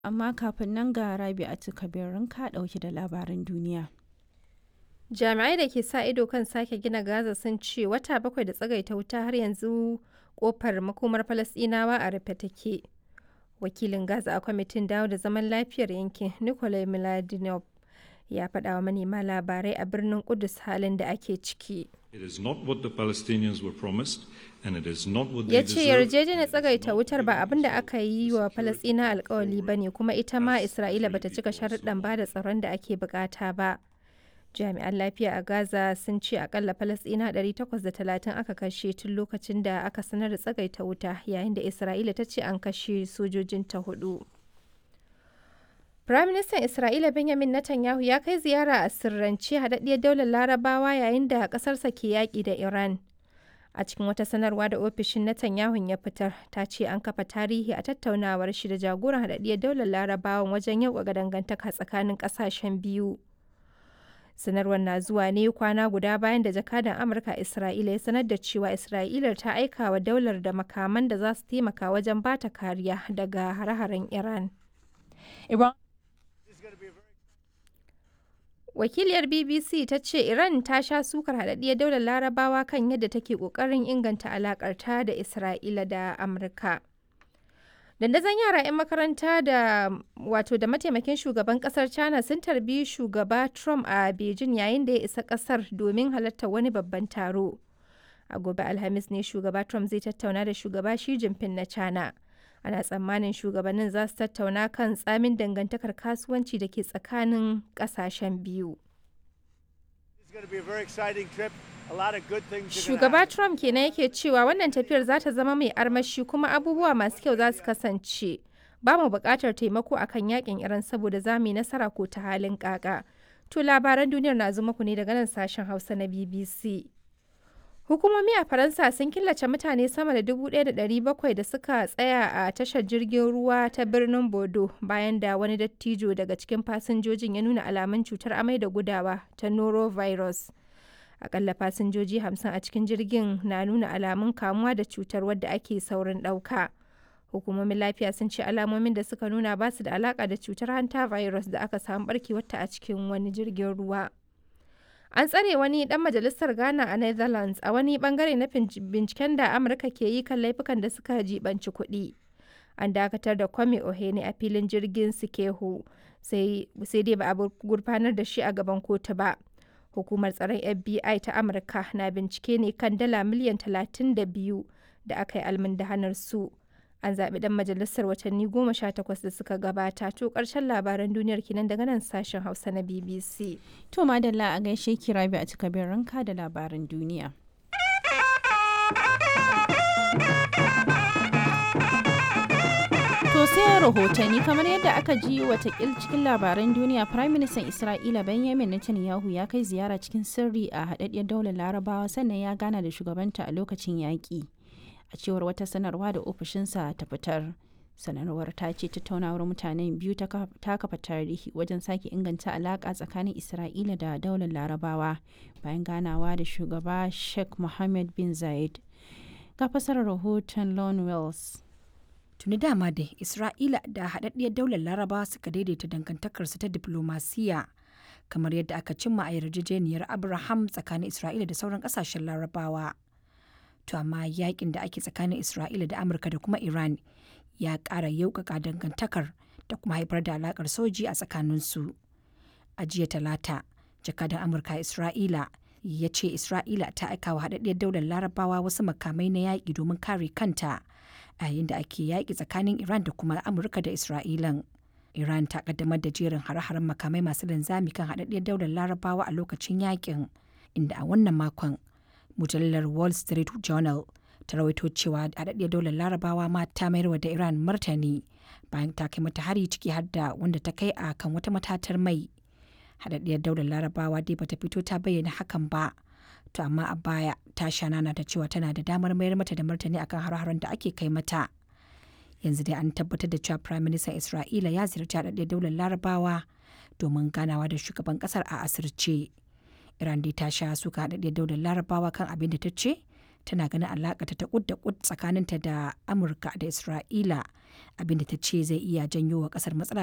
Amma kafin nan ga Rabi'atu Kabir ka ɗauke da labaran duniya. Jami'ai da ke sa ido kan sake gina Gaza sun ce wata bakwai da tsagaita wuta har yanzu kofar makomar Falasɗinawa a rufe take. Wakilin Gaza a kwamitin dawo da zaman lafiyar yankin Nikolai Miladinov ya faɗa wa manema labarai a birnin Kudus halin da ake ciki. It is not what the Palestinians were promised and it is not what Ya they ce deserve. yarjejeniyar tsagaita wutar ba abin da aka yi wa Falasɗina alkawali ba ne kuma ita ma Isra'ila bata cika sharuɗan ba da tsaron da ake bukata ba. Jami'an lafiya a Gaza sun ce akalla Falasɗina 830 aka kashe tun lokacin da aka sanar da tsagaita wuta yayin da Isra'ila ta ce an kashe sojojinta hudu. Firaministan Isra'ila Benjamin Netanyahu ya kai ziyara a sirrance haɗaɗɗiyar daular Larabawa yayin da ƙasarsa ke yaƙi da Iran. A cikin wata sanarwa da ofishin Netanyahu ya fitar, ta ce an kafa tarihi a tattaunawar shi da jagoran haɗaɗɗiyar daular Larabawan wajen yauƙaƙa dangantaka tsakanin ƙasashen biyu. Sanarwar na zuwa ne kwana guda bayan da jakadan Amurka a Isra'ila ya sanar da cewa Isra'ilar ta aika wa daular da makaman da za su taimaka wajen bata kariya daga hare-haren Iran. Iran Wakiliyar BBC ta ce Iran ta sha sukar haɗaɗɗiyar daular larabawa kan yadda take ƙoƙarin inganta alaƙarta da Isra'ila da Amurka. Dandazon yara 'yan makaranta da wato da mataimakin shugaban ƙasar China sun tarbi shugaba Trump a Beijing yayin da ya isa ƙasar domin halartar wani babban taro. A gobe Alhamis ne shugaba Trump zai tattauna da shugaba Xi Jinping na China. ana tsammanin shugabannin za su tattauna kan tsamin dangantakar kasuwanci da ke tsakanin kasashen biyu. It's going to be a very exciting trip. A lot of good things are gonna Shugaba happen. Trump kenan yake cewa wannan tafiyar za ta zama mai armashi kuma abubuwa masu kyau za su kasance. Ba mu buƙatar taimako akan yakin Iran saboda za mu yi nasara ko ta halin ƙaƙa. To labaran duniyar na zo muku ne daga nan sashen Hausa na BBC. Hukumomi a Faransa sun killace mutane sama da 1,700 da suka tsaya a tashar jirgin ruwa ta birnin Bordeaux bayan da wani dattijo daga cikin fasinjojin ya nuna alamun cutar amai da gudawa ta norovirus. Akalla fasinjoji 50 a cikin jirgin na nuna alamun kamuwa da cutar wadda ake saurin ɗauka. Hukumomin lafiya sun ce alamomin da suka nuna ba su da alaka da cutar hanta virus da aka samu barkewarta a cikin wani jirgin ruwa. An tsare wani dan majalisar Ghana a Netherlands a wani bangare na binciken da Amurka ke yi kan laifukan da suka jibanci kuɗi. An dakatar da Kwame Ohene a filin jirgin Sikehu sai dai ba a gurfanar da shi a gaban kotu ba. Hukumar tsaron FBI ta Amurka na bincike ne kan dala miliyan 32 da aka yi almundahanar su. An zaɓi ɗan majalisar watanni goma sha takwas da suka gabata to ƙarshen labaran duniyar kenan daga nan sashen Hausa na BBC. To madalla a gaishe ki Rabi'atu Kabir ranka da labaran duniya. To sai rahotanni kamar yadda aka ji watakil cikin labaran duniya Prime Minister Isra'ila Benjamin Netanyahu ya kai ziyara cikin sirri a haɗaɗɗiyar daular Larabawa sannan ya gana da shugabanta a lokacin yaƙi. A cewar wata sanarwa da ofishinsa ta fitar. Sanarwar ta ce tattaunawar mutanen biyu ta kafa tarihi wajen sake inganta alaƙa tsakanin Isra'ila da daular Larabawa bayan ganawa da shugaba Sheikh Mohammed bin Zayed. Ga fasarar rahoton Lon Wells. Tuni dama da Isra'ila da haɗaɗɗiyar daular Larabawa suka daidaita dangantakarsu ta diplomasiya kamar yadda aka cimma a yarjejeniyar Abraham tsakanin Isra'ila da sauran ƙasashen Larabawa. To amma yakin da ake tsakanin Isra'ila da Amurka da kuma Iran ya ƙara yauƙaƙa dangantakar da kuma haifar da alaƙar soji a tsakaninsu. A jiya talata, jakadan Amurka a Isra'ila ya ce Isra'ila ta aika wa haɗaɗɗiyar daular Larabawa wasu makamai na yaƙi domin kare kanta a yayin da ake yaƙi tsakanin Iran da kuma Amurka da Isra'ilan. Iran ta kaddamar da jerin hare-haren makamai masu linzami kan haɗaɗɗiyar daular Larabawa a lokacin yaƙin, inda a wannan makon mujallar Wall Street Journal ta rawaito cewa haɗaɗɗiyar daular Larabawa ma ta mayarwa da Iran martani bayan ta kai mata hari ciki har da wanda ta kai a kan wata matatar mai. Haɗaɗɗiyar daular Larabawa dai bata fito ta bayyana hakan ba. To amma a baya ta shanana da cewa tana da damar mayar mata da martani akan har-haren da ake kai mata. Yanzu dai an tabbatar da cewa Prime Minister Isra'ila ya ziyarci haɗaɗɗiyar daular Larabawa domin ganawa da shugaban ƙasar a asirce. Iran dai ta sha suka haɗaɗɗiyar daular Larabawa kan abin da ta ce tana ganin alaƙa ta kud da kud tsakaninta da amurka da isra'ila abinda ta ce zai iya janyo wa ƙasar matsala